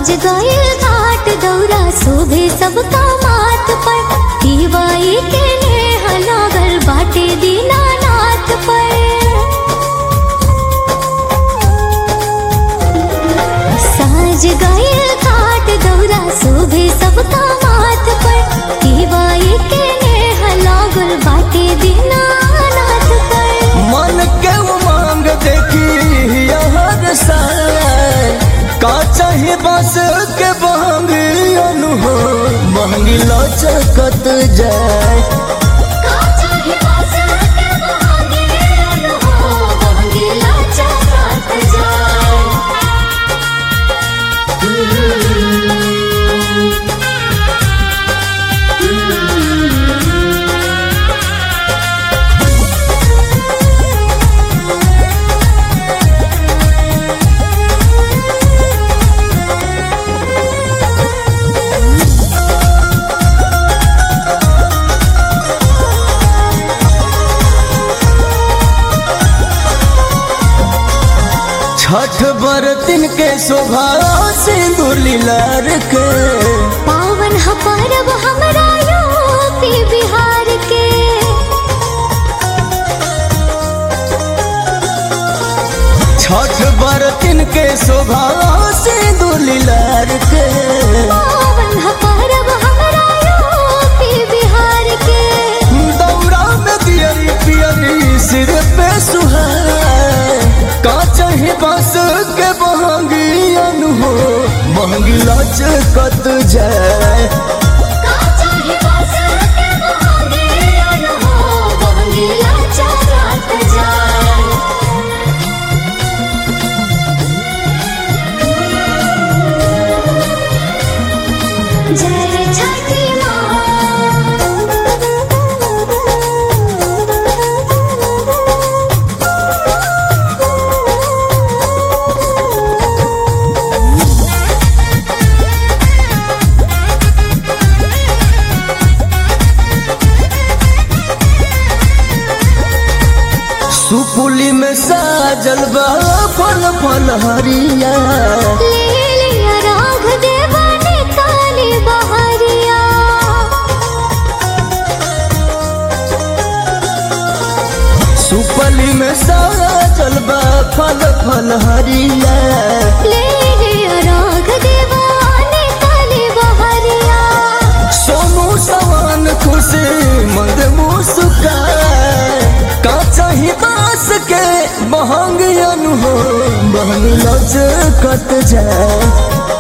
साज गए घाट दौरा शोभे सबका माथ पर दीवाई के नेह लागल बाटे दीनानाथ पर साज गए घाट दौरा शोभे सबका माथ पर दीवाई के नेह लागल बाटे दीनानाथ पर मन के उमंग देखी हर साल का चाहे बस के बहंगी अनुभव महंगी लचकत जाए छठ बरतिन के शोभा सिंदूर लीलार के पावन ह परब हमरा यूपी बिहार के छठ बरतिन के शोभा सिंदूर लीलार के पावन ह परब हमरा यूपी बिहार के दौरा में दियरी पियरी सिर पे सुहाए का चाहे बांस के बहंगी अनहो महंगी लचकत जाए जय छठी सुपुली में साजल बा फल फल हरिया ले लिया राघ देवाने काली बहरिया सुपली में साजल बा फल फल हरिया ले लिया राघ देवाने काली बहरिया सोनू सवान खुशी मंद मुस्काए का चाही बास के महंग अनुभव महंग लचकत जाए